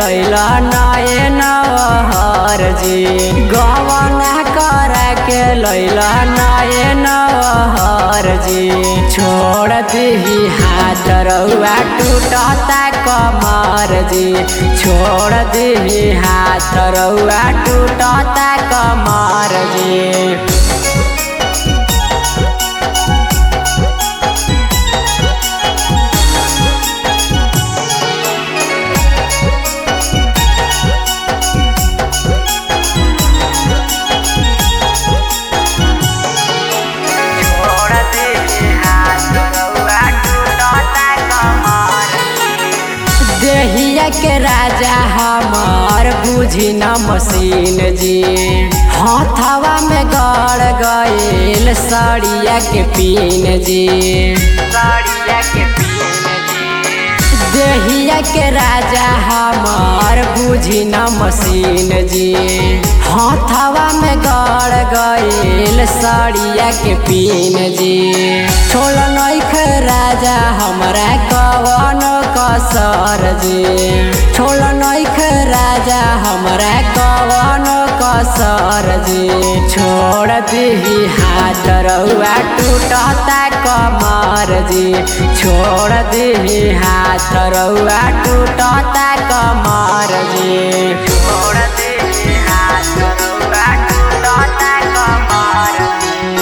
लैला नए नवहर जी गवना कर के लैला नए नवहर जी छोड़ दीही हाथ रउआ टूटता कमर जी छोड़ दीही हाथ रउआ टूटता कमर जी छोड़ दीही हाथ रउआ टूटता कमर देहिया के राजा हमार बुझी न मशीन जी हथवा में गड़ गईल सड़िया के पीन जी सड़िया के पीन देहिया के राजा हमार बुझी न मशीन जी हथवा में गड़ गईल सड़िया के पीन जी छोड़ नैख राजा हमरा कवन कसर जी छोड़ नैख राजा हमरा कवन कसर जी छोड़ दीही हाथ रउआ टूटता कमर जी छोड़ दीही हाथ रउआ टूटता कमर जी छोड़ दीही हाथ रउआ टूटता कमर जी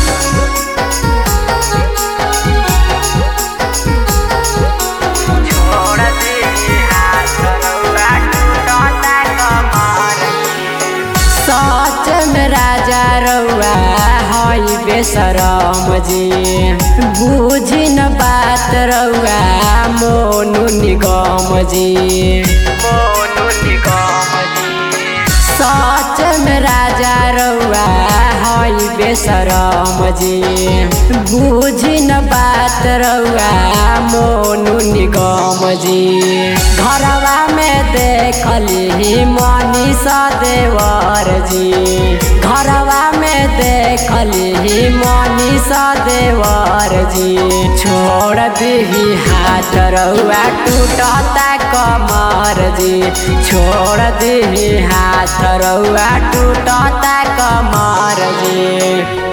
छोड़ दीही हाथ रउआ टूटता कमर सच में राजा रउआ हई बेसरम जी बुझी न बात रउआ मोनू निगम जी मोनू निगम जी सच में राजा रउआ हई बेसरम जी बुझी न बात रउआ मोनू निगम जी घरवा में देखली मनीषा देवर जी घरवा में देखली मनीषा देवर जी छोड़ दीही हाथ रउआ टूटता कमर जी छोड़ दीही हाथ रउआ टूटता कमर जी